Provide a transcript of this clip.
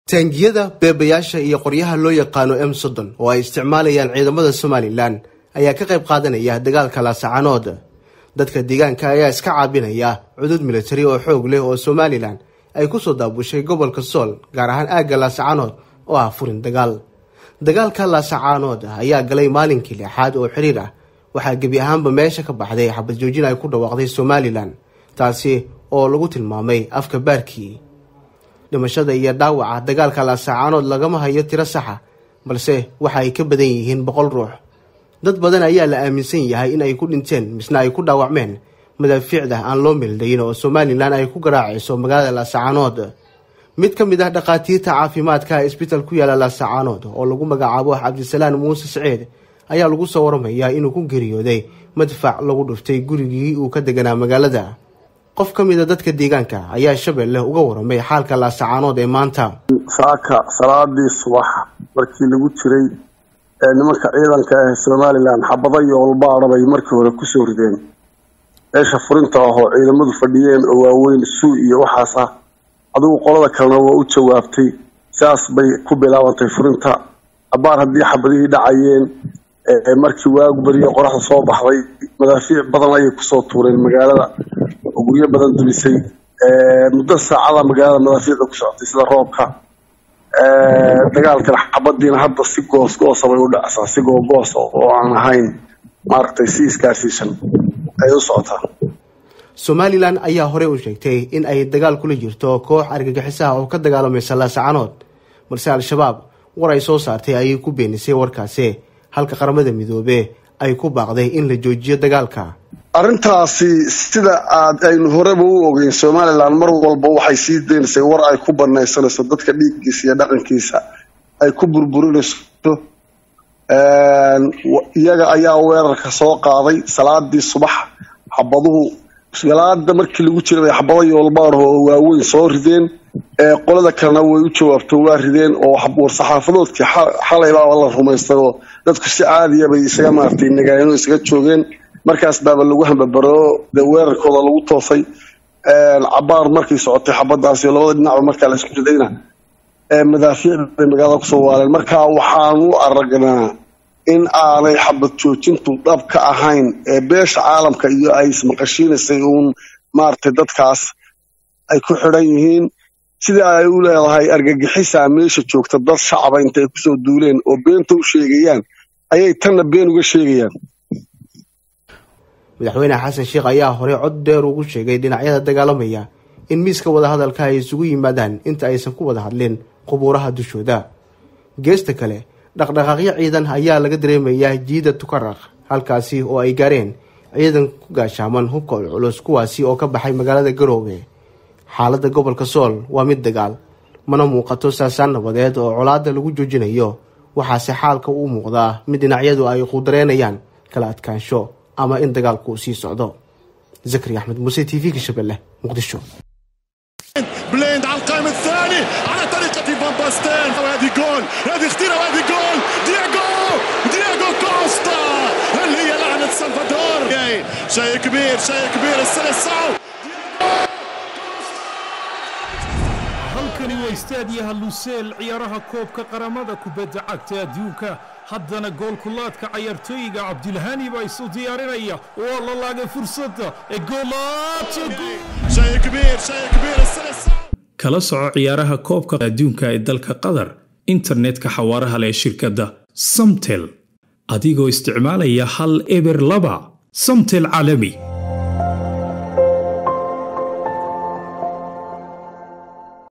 taangiyada beebayaasha iyo qoryaha loo yaqaano m soddon oo ay isticmaalayaan ciidamada somalilan ayaa ka qayb qaadanaya dagaalka laasacanood dadka deegaanka ayaa iska caabinaya cudud militari oo xoog leh oo somalilan ay kusoo daabushay gobolka sool gaar ahaan aagga laasacanood oo ah furin dagaal dagaalka laasacanood ayaa galay maalinkii lixaad oo xiriir ah waxaa gebi ahaanba meesha ka baxday xabad joojin ay ku dhawaaqday somalilan taasi oo lagu tilmaamay afka baarkii dhimashada iyo dhaawaca dagaalka laasacanood lagama hayo tiro saxa balse waxa ay ka badan yihiin boqol ruux dad badan ayaa la aaminsan yahay in ay ku dhinteen misna ay ku dhaawacmeen madaafiicda aan loo meeldayin oo somalilan ay ku garaacayso magaalada laasacanood mid ka mid ah dhakhaatiirta caafimaadka isbital ku yaala laasacanood oo lagu magacaabo cabdisalaan muuse saciid ayaa lagu soo waramayaa inuu ku geeriyooday madfac lagu dhuftay gurigii uu ka deganaa magaalada qof ka mid a dadka deegaanka ayaa shabeelle uga waramay xaalka laasacanood ee maanta saaka salaadii subax markii lagu jiray ee nimanka ciidanka ah somalilan xabada iyo olbaadha bay markii hore kusoo rideen meesha furinta ahoo ciidamadu fadhiyeen oo waaweyn suu iyo waxaas ah adigu qolada kalena waa u jawaabtay sidaas bay ku bilaabantay furinta abaar haddii xabadihii dhacayeen markii waagu beriye qoraxda soo baxday madaafiic badan ayay kusoo tuureen magaalada oo guryo badan dumisay muddo saacada magaalada madaafiicda ku socotay sida roobka dagaalkan xabadiina hadda si goosgoosa bay u dhacsaa si googoosa oo aan ahayn maaragtay si iskaarsiisan ay u socotaa somalilan ayaa horey u sheegtay in ay dagaal kula jirto koox argagixisaha oo ka dagaalamaysa laasacanood balse al-shabaab war ay soo saartay ayay ku beenisay warkaasi halka qaramada midoobe ay ku baaqday in la joojiyo dagaalka arrintaasi sida aad aynu horeba u ogeyn somalilan mar walba waxay sii deynaysay war ay ku banaysanayso dadka dhiiggiisa iyo dhaqankiisa ay ku burburinayso iyaga ayaa weerarka soo qaaday salaadii subax xabaduhu salaada markii lagu jira bay xabada yoolbaarho oo waaweyn soo rideen qolada kalena way u jawaabto waa rideen oo war-saxaafadoodkii xalaybaa la rumaystay oo dadku si caadiya bay isaga maaragtay nagaano isaga joogeen markaas baaba lagu hambabaro de weerarkooda lagu toosay cabaar markay socotay xabadaasi labada dhinacba markaa laisku ridayna madaafiic bay magaalada kusoo waaleen marka waxaan u aragnaa in aanay xabad joojintu dhab ka ahayn ee beesha caalamka iyo ay ismaqashiinaysay uun maaragtay dadkaas ay ku xidhan yihiin sida ay u leedahay argagixisaa meesha joogta dad shacaba inta ay kusoo duuleen oo beenta u sheegayaan ayay tanna been uga sheegayaan madaxweyne xasan sheekh ayaa horey cod dheer ugu sheegay dhinacyada dagaalamaya in miiska wadahadalka ay isugu yimaadaan inta aysan ku wada hadlin qubuuraha dushooda geesta kale dhaqdhaqaaqyo ciidan ayaa laga dareemayaa jiida tukaraq halkaasi oo ay gaareen ciidan ku gaashaaman hubka culculus kuwaasi oo ka baxay magaalada garoowe xaaladda gobolka sool waa mid dagaal mana muuqato saasaan nabadeed oo colaada lagu joojinayo waxaase xaalka u muuqdaa mid dhinacyadu ay quudareynayaan kala adkaansho ama in dagaalku sii socdo zakari axmed muuse t v-ka shabeelle muqdisho بليند على القائم الثاني على طريقة فان باستين وهذه جول هذه خطيرة وهذه جول دياغو دياغو كوستا اللي هي لعنة سلفادور شيء كبير شيء كبير السنة الصعب halkani waa istaadiyaha luseel ciyaaraha koobka qaramada kubadda cagta adduunka haddana goolkulaadka cayaartooyiga cabdilhani baa isu diyaarinaya waa la laagay fursadda ee شيء كبير شيء كبير السنة الصعب kala soco ciyaaraha koobka adduunka ee dalka qatar internetka xawaaraha leh shirkadda samtel adigoo isticmaalaya hal eber laba samtel caalami